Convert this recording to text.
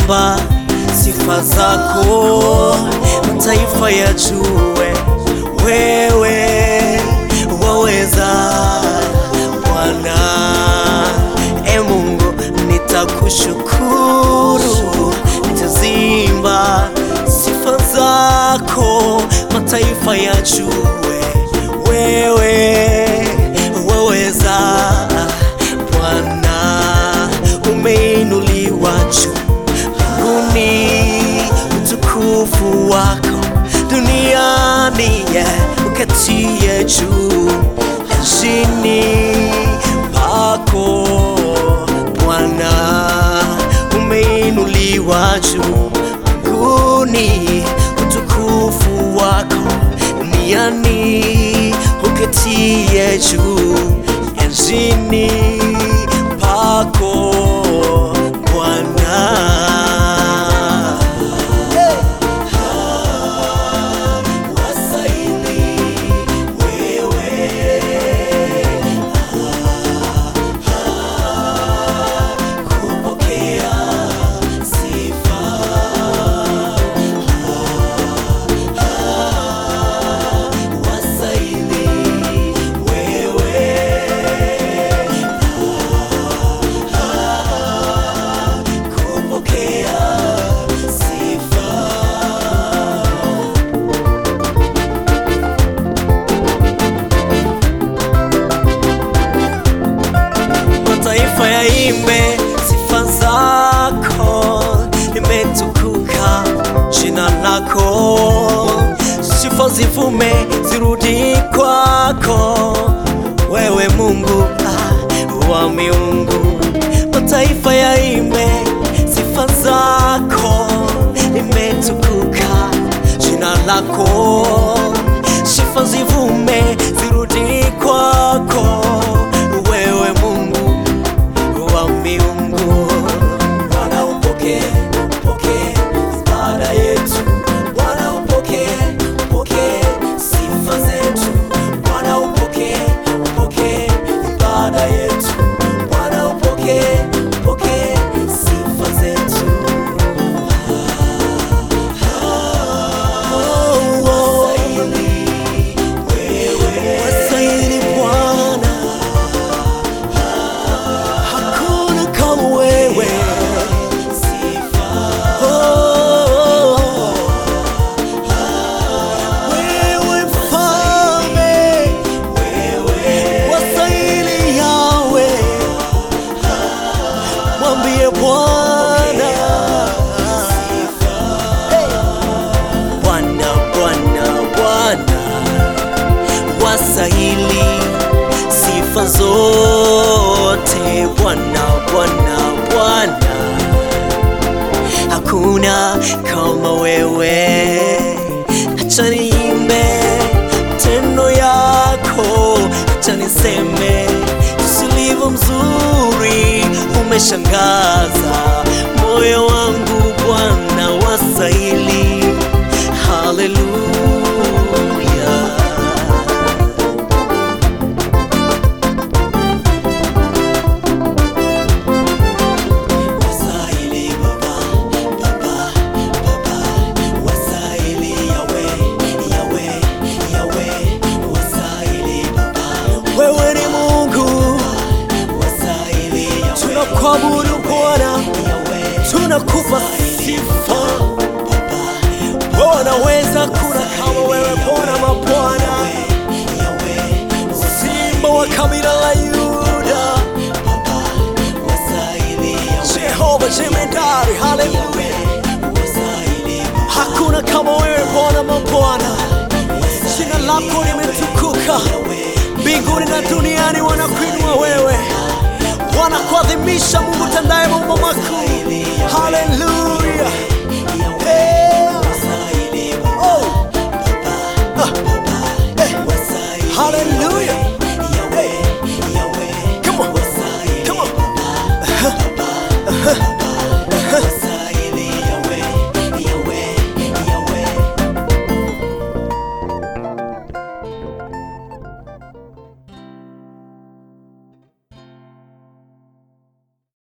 nitaziimba sifa zako, mataifa yajue wewe waweza Bwana. E Mungu, nitakushukuru, nitazimba sifa zako, mataifa yajue wewe waweza Bwana. Umeinuliwa juu mbinguni, utukufu wako duniani, yeah, ukatie juu nchini pako Bwana, umeinuliwa juu mbinguni, utukufu wako duniani, ukatie juu nchini pako Bwana. Wastahili wewe, kupokea sifa. Wastahili wewe, kupokea sifa. mataifa yaimbe sifa zako, limetukuka jina lako, sifa zivume zirudi kwako, wewe Mungu ah, wa miungu. Mataifa yaimbe sifa zako, limetukuka jina lako, sifa zivume zirudi kwako, wewe Mungu wa miungu. Bwana upokee, upokee ibada yetu. Bwana upokee, upokee sifa zetu. Bwana upokee, upokee ibada yetu. Bwana upokee, upokee sifa zetu. Wastahili wewe, wastahili Bwana hakuna kama wewe. Oh, wewe mfalme, wastahili Yawe, mwambie Bwana. Hey. Bwana, Bwana, Bwana wastahili sifa zote Bwana, Bwana, Bwana, hakuna kama wewe. Acha niimbe tendo yako, acha niseme usilivyo mzuri, umeshangaza moyo wangu Bwana, wastahili. Haleluya. Wastahili Baba, Baba, Baba, wastahili Yawe, Yawe, Yawe, wastahili Baba. Wewe ni Mungu, wastahili Yawe. Tunakuabudu Bwana, tunakupa sifa. Wewe unaweza, kuna kama wewe Bwana mabwana, Simba wa kabila la Yuda. Jehova jemedari, haleluya. Hakuna kama wewe Bwana mabwana, jina lako limetukuka mbinguni na duniani, wanakuinua wewe, wanakuadhimisha Mungu tandaye mambo makuu. Haleluya.